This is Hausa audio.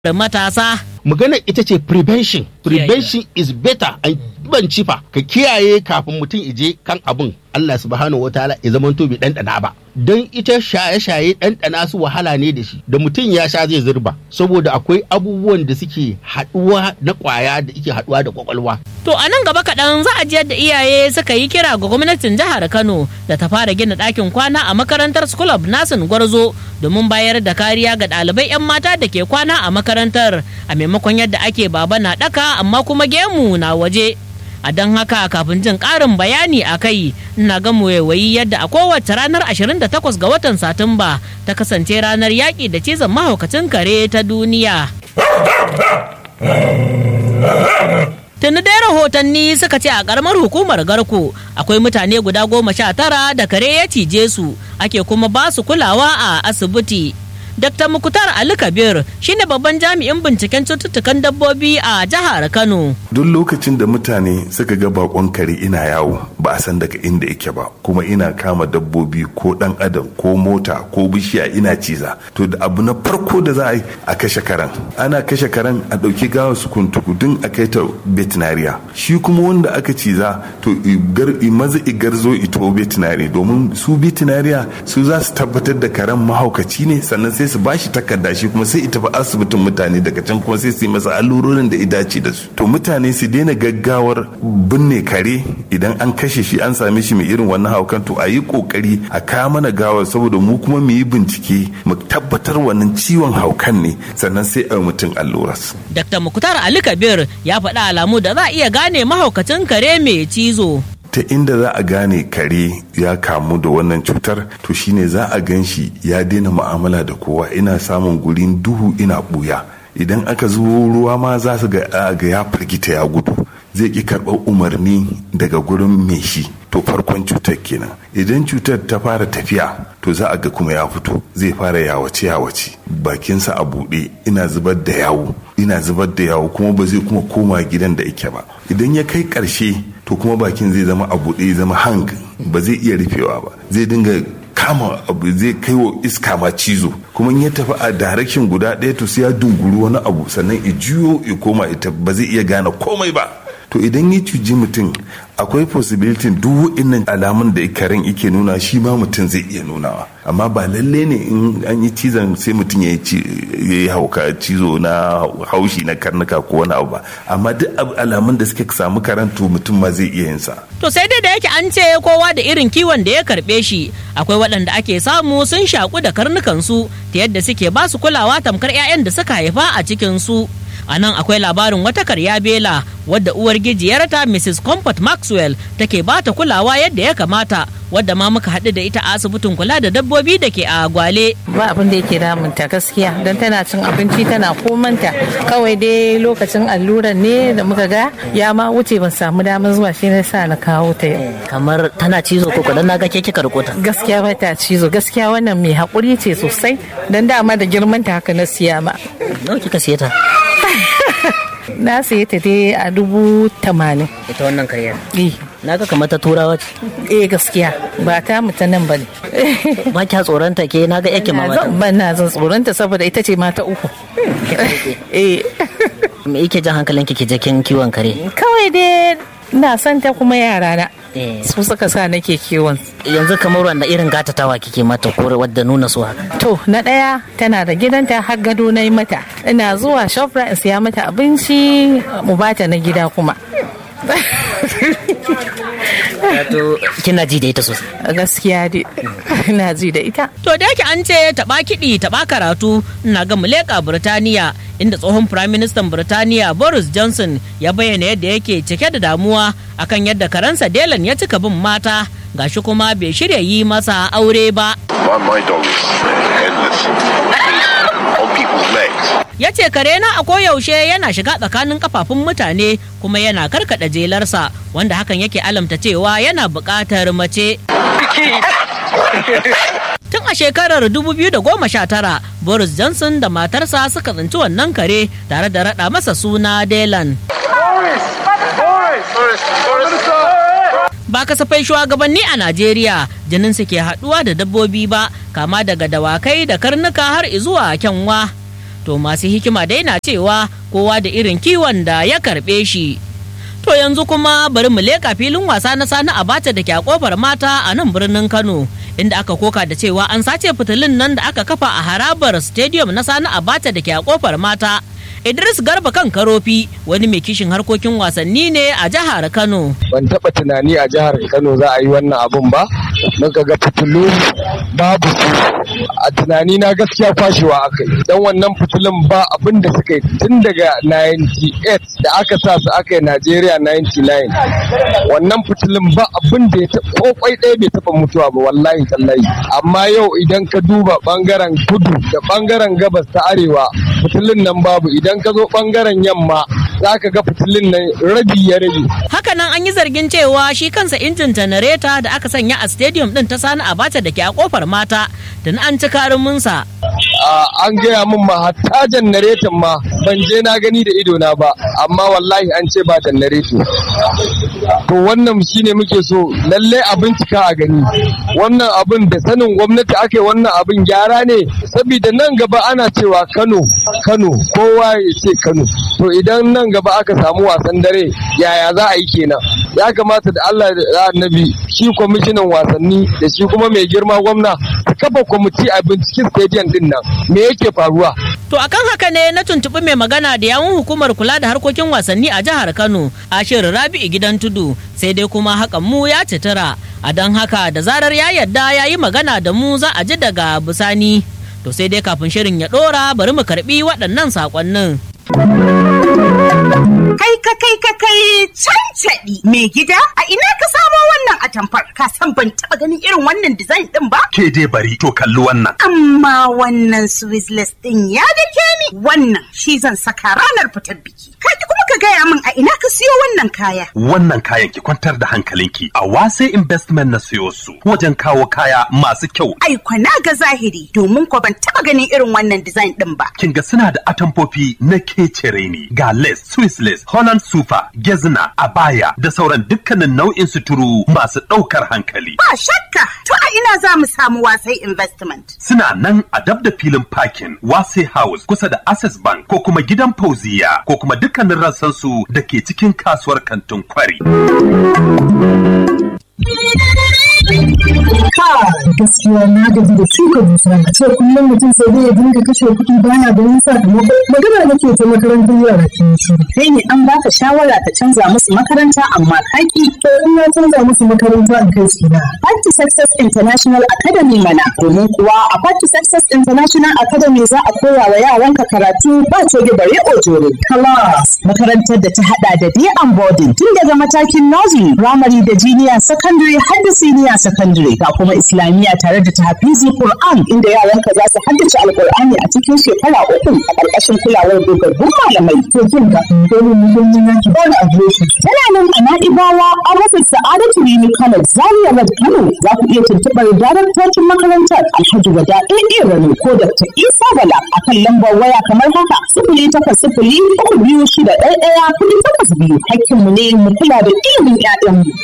matasa. magana ita ce prevention prevention is better an ban cifa ka kiyaye kafin mutum ije kan abun Allah subhanahu wataala ya zama to bai ɗanɗana ba don ita shaye-shaye ɗanɗana su wahala ne da shi da mutum ya sha zai zurba saboda akwai abubuwan da suke haɗuwa na ƙwaya da ike haɗuwa da ƙwaƙwalwa To a nan gaba kaɗan za a ji yadda iyaye suka yi kira ga gwamnatin jihar Kano da ta fara gina ɗakin kwana a makarantar School of Nursing Gwarzo domin bayar da kariya ga ɗalibai 'yan mata da ke kwana a makarantar a maimakon yadda ake baba na ɗaka amma kuma gemu na waje. A don haka kafin jin ƙarin bayani a kai ina ga waiwayi yadda a kowace ranar 28 ga watan Satumba ta kasance ranar yaƙi da cizon mahaukacin kare ta duniya. Tuni dai rahotanni suka ce a karamar hukumar Garko akwai mutane guda goma sha tara da kare ya cije su ake kuma ba su kulawa a asibiti. Dr. Mukutar Ali Kabir shine babban jami'in binciken cututtukan dabbobi a jihar Kano. duk lokacin da mutane suka ga bakon kare ina yawo ba a san daga inda yake ba kuma ina kama dabbobi ko dan adam ko mota ko bishiya ina ciza to da abu na farko da za a yi a kashe karen ana kashe karen a ɗauki gawa su kuntukudun a kai ta veterinariya shi kuma wanda aka ciza to igar maza igarzo ito veterinary domin su veterinariya su za su tabbatar da karen mahaukaci ne sannan sai su bashi takarda shi kuma sai ita ba asibitin mutane daga can kuma sai su yi masa allurorin da idace da su to mutane su daina gaggawar binne kare idan an kashe shi an same shi mai irin wannan haukan to a yi kokari a kawo mana gawar saboda mu kuma mu yi bincike mu tabbatar wannan ciwon haukan ne sannan sai a mutum alluras Dr. Mukutar Ali Kabir ya faɗi alamu da za a iya gane mahaukacin kare mai cizo. ta inda za a gane kare ya kamu da wannan cutar to shine za a gan shi ya daina mu'amala da kowa ina samun gurin duhu ina buya idan aka zuwo ruwa ma za su ga ga ya firgita ya gudu zai ki karɓar umarni daga gurin mai shi to farkon cutar kenan idan cutar ta fara tafiya to za a ga kuma ya fito zai fara yawace yawace bakinsa a buɗe ina zubar da yawo ina zubar da yawo kuma ba zai kuma koma gidan da yake ba idan ya kai ƙarshe to kuma bakin zai zama a buɗe ya zama hang ba zai iya rufewa ba zai dinga kama abu zai kai wa iska ma cizo kuma in ya tafi a direction guda ɗaya to sai ya dunguru wani abu sannan i juyo i koma ita ba zai iya gane komai ba to idan ya cuji mutum akwai possibility duk wa'innan alamun da karen ike nuna shi ma mutum zai iya nunawa amma ba lalle ne in an yi cizon sai mutum ya yi hauka cizo na haushi na karnuka ko wani abu ba amma duk alamun da suke samu karen to mutum ma zai iya yin sa To sai dai da yake an ce kowa da irin kiwon da ya karɓe shi akwai waɗanda ake samu sun shaku da karnukansu ta yadda suke ba su kulawa tamkar 'ya'yan da suka haifa a cikin su. a nan akwai labarin wata karya bela wadda uwar gijiyarta mrs comfort maxwell take ba ta kulawa yadda ya kamata wadda ma muka haɗu da ita a asibitin kula da dabbobi da ke a gwale ba abin da yake damunta gaskiya don tana cin abinci tana komanta kawai dai lokacin alluran ne da muka ga ya ma wuce ban samu damar zuwa shi ne sa na kawo ta yau kamar tana cizo ko kudan na ga ke kika rikota gaskiya ba ta cizo gaskiya wannan mai haƙuri ce sosai don dama da girman ta haka na siya ma nawa kika siya ta na siya ta dai a dubu tamanin ita wannan karyar eh na ga kamar ta turawa ce eh gaskiya ba ta mutu nan ba ne ba kya tsoronta ke na ga yake na mama zan ban na zan tsoronta saboda ita ce mata uku eh me yake jan hankalin ki je kin kiwon kare kawai dai na son ta kuma yara na Eh. su suka sa nake kiwon yanzu kamar wanda irin gatatawa kike mata ko wadda nuna su haka to na ɗaya tana da gidanta har gado na yi mata ina zuwa shopra in siya mata abinci mu bata na gida kuma wato kina ji da ita sosai gaskiya dai ina ji da ita to da yake an ce taɓa kiɗi taɓa karatu ina ga muleka birtaniya inda tsohon firaministan birtaniya boris johnson ya bayyana yadda yake cike da damuwa akan yadda karansa delan ya cika bin mata gashi kuma bai shirya yi masa aure ba My, my dog is endless. He's on people's legs. ya ce kare na a koyaushe yana shiga tsakanin kafafun mutane kuma yana karkada jelarsa wanda hakan yake alamta cewa yana buƙatar mace tun a shekarar 2019 boris johnson da matarsa suka tsinci wannan kare tare da raɗa masa suna delan ba kasafai shugabanni a najeriya jinin su ke haɗuwa da dabbobi ba kama daga dawakai da karnuka har izuwa kyanwa to masu hikima dai na cewa kowa da irin kiwon da ya karɓe shi to yanzu kuma bari mu leƙa filin wasa na sani abacha da ke a kofar mata a nan birnin kano inda aka koka da cewa an sace fitilun nan da aka kafa a harabar stadium na sani abacha da ke a kofar mata Idris Garba kan Karofi wani mai kishin harkokin wasanni ne a jihar Kano. Ban taɓa tunani a jihar Kano za a yi wannan abun ba, muka ga fitilu babu su. A tunani na gaskiya kwashewa aka yi. Dan wannan fitilun ba abin da suka yi tun daga 98 da aka sa su aka yi Najeriya 99. Wannan fitilun ba abin da ya taɓa ko kwai ɗaya bai taɓa mutuwa ba wallahi tallahi. Amma yau idan ka duba ɓangaren kudu da ɓangaren gabas ta arewa fitilun nan babu idan idan ka zo bangaren yamma za ka ga fitilun nan rabi ya rage. Hakanan an yi zargin cewa shi kansa injin janareta da aka sanya a stadium din ta sani abacha da ke a kofar mata da na an ci karuminsa. an gaya min ma hatta janareton ma ban je na gani da ido na ba amma wallahi an ce ba janareto to wannan shine muke so lalle a bincika a gani wannan abin da sanin gwamnati ake wannan abin gyara ne saboda nan gaba ana cewa kano kano kowa ya ce kano to idan nan gaba aka samu wasan dare yaya za a yi kenan ya kamata da allah da annabi shi kwamishinan wasanni da shi kuma mai girma gwamna su kafa kwamiti a binciken stadium din nan me yake faruwa To akan haka ne na tuntuɓi mai magana da yawun hukumar kula da harkokin wasanni a jihar Kano, Ashir Rabi'u gidan tudu, sai dai kuma hakan mu ya citira. A don haka da zarar ya yadda ya yi magana da mu za a ji daga bisani. To sai dai kafin shirin ya ɗora bari mu karɓi waɗannan saƙonnin. Kai ka kai ka kai cancaɗi mai gida a ina ka samo wannan atamfar ka san ban taɓa ganin irin wannan design ɗin ba? Ke dai bari to kalli wannan. Amma wannan Swizzless ɗin ya dake ni wannan shi zan saka ranar fitar biki. Ka kuma ka gaya min a ina ka siyo wannan kaya. Wannan kayan ki kwantar da hankalinki a wase investment na siyo su wajen kawo kaya masu kyau. Ai na ga zahiri domin ko ban taɓa ganin irin wannan design ɗin ba. Kin ga suna da atamfofi na kecere ne ga lace, Swiss lace, Holland super, gezna, abaya da sauran dukkanin nau'in suturu masu ɗaukar hankali. Ba shakka to a ina za mu samu wasai investment. Suna nan a dab da filin parking Wase House kusa da Access Bank ko kuma gidan Fauziya ko kuma dukkanin rassansu da ke cikin kasuwar kantin kwari. gaskiya na gaji da shuka dusa a ce kullum mutum sai dai ya dinga kashe kuɗi baya ganin sakamako magana nake ta makarantar yara ke shi kai ne an baka shawara ka canza musu makaranta amma kaki to in na canza musu makaranta in kai su na Party Success International Academy mana domin kuwa a Party Success International Academy za a koya wa yaranka karatu ba coge bare ojore class makarantar da ta hada da day and boarding tun daga matakin nursery primary da junior secondary har da senior secondary ga kuma islamiyya tare da tahfizi Qur'an inda yaranka za su haddace alqur'ani a cikin shekara uku a ƙarƙashin kulawar dogaggun malamai to kin ga dole mu mun yi yanki ba a shi tana nan a Na'ibawa a rufin Sa'adatu Rini College Zaria Road Kano za ku iya tuntuɓar daraktocin makarantar Alhaji Wada AA Rano ko Dr. Isa Bala a kan lambar waya kamar haka sifili takwas sifili uku biyu shida ɗaya ɗaya kuɗi takwas biyu hakkinmu ne mu kula da ilimin 'ya'yanmu.